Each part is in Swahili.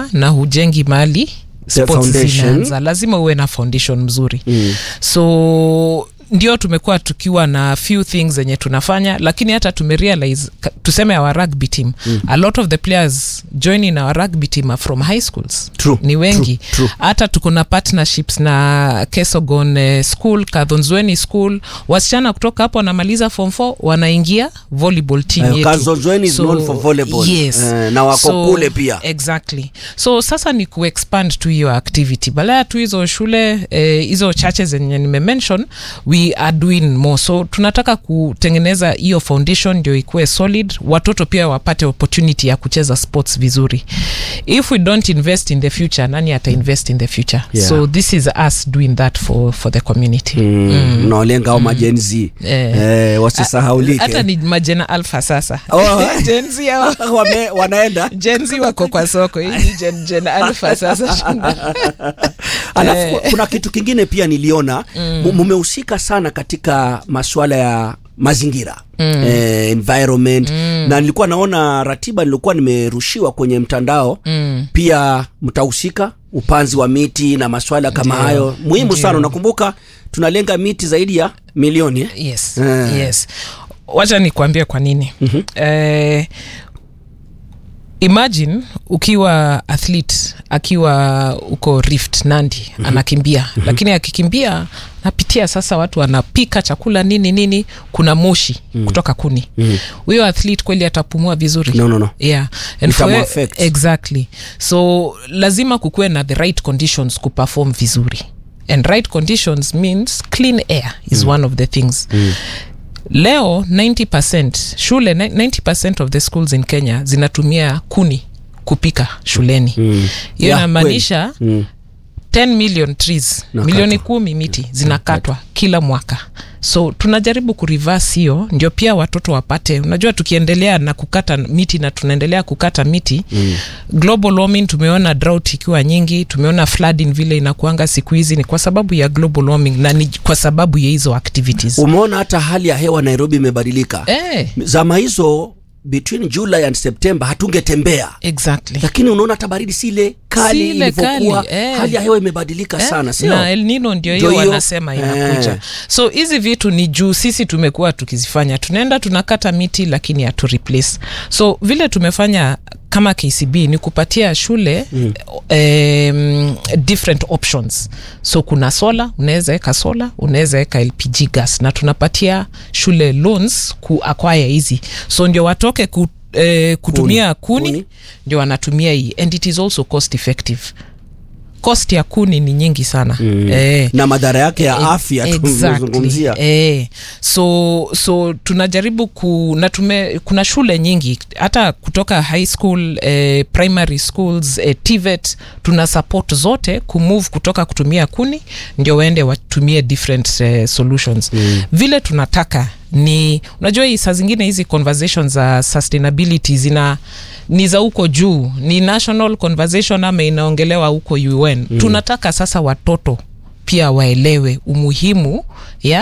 na hujengi mali sports foundation. zinaanza lazima uwe na foundation mzuri mm. so ndio tumekuwa tukiwa na few things zenye tunafanya lakini hata tumerealize ka- tuseme our rugby team mm. a lot of the players joining our rugby team are from high schools True, ni wengi true, true. hata tuko na partnerships na kesogon eh, school kadhonzweni school wasichana kutoka hapo wanamaliza form 4 wanaingia volleyball team Eh, yetu. Kazonzweni is known for volleyball. yes. Eh, na wako kule pia. exactly so sasa ni kuexpand tu hiyo activity balaya tu hizo shule eh, hizo chache zenye nimemention we are doing more so tunataka kutengeneza hiyo foundation ndio ikuwe solid watoto pia wapate opportunity ya kucheza sports vizuri if we don't invest in the future nani ata invest in the future Yeah. so this is us doing that for, for the community mm. mnaolenga au majenzi Eh. eh, wasisahaulike hata ni majena alpha sasa Oh. jenzi hao Wame, wanaenda jenzi wako kwa soko hii ni gen, gen alpha sasa alafu Eh. kuna kitu kingine pia niliona mm. mumehusika sana katika masuala ya mazingira mm. eh, environment mm. na nilikuwa naona ratiba nilikuwa nimerushiwa kwenye mtandao mm. pia mtahusika upanzi wa miti na maswala kama Ndio. hayo muhimu Ndio. sana unakumbuka tunalenga miti zaidi ya milioni eh? yes Eh. yes wacha nikuambie kwa nini mm-hmm. eh, imagine ukiwa athlete akiwa uko rift nandi mm-hmm. anakimbia mm-hmm. lakini akikimbia napitia sasa watu wanapika chakula nini nini kuna moshi mm-hmm. kutoka kuni huyo mm-hmm. athlete kweli atapumua vizuri No, no, no. yeah and Itamu for- affect. exactly so lazima kukuwe na the right conditions kuperform vizuri and right conditions means clean air is mm. one of the things mm leo 90 shule 90 of the schools in kenya zinatumia kuni kupika shuleni hiyo Mm. yeah, Yeah, inamaanisha Mm. 10 million trees Nakatwa. milioni kumi miti zinakatwa kila mwaka so tunajaribu kurivas hiyo ndio pia watoto wapate unajua tukiendelea na kukata miti na tunaendelea kukata miti mm. global warming tumeona drought ikiwa nyingi tumeona flooding vile inakuanga siku hizi ni kwa sababu ya global warming na ni kwa sababu ya hizo activities umeona hata hali ya hewa nairobi imebadilika eh, zama hizo between july and september hatungetembea exactly lakini unaona hata baridi si ile kali Si ile ilivyokuwa kali, eh. hali ya hewa imebadilika sana sio na El Nino ndio Ndio hiyo hiyo. wanasema Eh. inakuja so hizi vitu ni juu sisi tumekuwa tukizifanya tunaenda tunakata miti lakini hatu replace so vile tumefanya kama kcb ni kupatia shule mm. um, different options so kuna sola unaweza weka sola unaweza weka lpg gas na tunapatia shule loans kuakwaya hizi so ndio watoke ku, eh, kutumia kuni, Kuni. kuni ndio wanatumia hii and it is also cost effective cost ya kuni ni nyingi sana mm. eh, na madhara yake ya Eh, afya exactly. tumezungumzia eh, so so tunajaribu ku na tume, kuna shule nyingi hata kutoka high school eh, primary schools eh, tvet tuna support zote kumove kutoka kutumia kuni ndio waende watumie different eh, solutions mm. vile tunataka ni unajua hii saa zingine hizi conversations za sustainability zina ni za huko juu ni national conversation ama inaongelewa huko un mm. tunataka sasa watoto pia waelewe umuhimu ya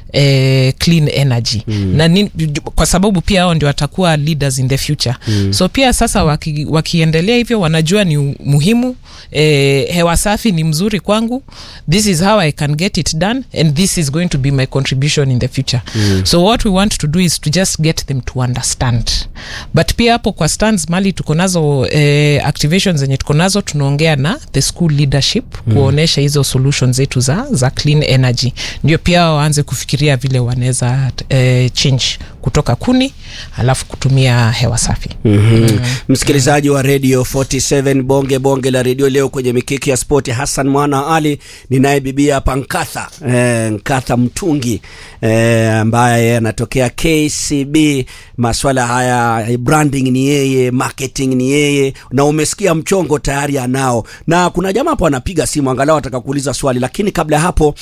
eh, clean energy mm. na ni, kwa sababu pia hao ndio watakuwa leaders in the future mm. so pia sasa waki, wakiendelea hivyo wanajua ni muhimu eh, hewa safi ni mzuri kwangu this is how i can get it done and this is going to be my contribution in the future mm. so what we want to do is to just get them to understand but pia hapo kwa stands mali tuko nazo eh, activations zenye tuko nazo tunaongea na the school leadership mm. kuonyesha hizo solutions zetu za, za clean energy ndio pia waanze kufikiria vile wanaweza eh, change kutoka kuni alafu kutumia hewa safi mm-hmm. mm. msikilizaji wa radio 47 bonge bonge la redio leo kwenye mikiki ya spoti hassan mwana ali ninaye bibia hapa nkatha eh, nkatha mtungi eh, ambaye anatokea kcb maswala haya branding ni yeye marketing ni yeye na umesikia mchongo tayari anao na kuna jamaa hapo anapiga simu angalau ataka kuuliza swali lakini kabla ya hapo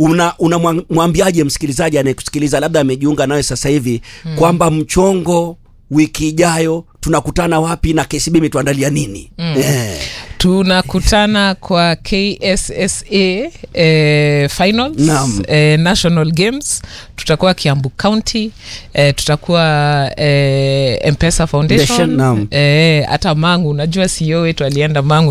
unamwambiaje una msikilizaji anayekusikiliza labda amejiunga nawe sasa hivi mm. kwamba mchongo wiki ijayo tunakutana wapi na kcb imetuandalia nini mm. eh. tunakutana kwa kssa eh, finals Naam. eh, national games tutakuwa kiambu county eh, tutakuwa eh, mpesa Foundation, foundation naam. eh, hata mangu unajua sio wetu alienda mangu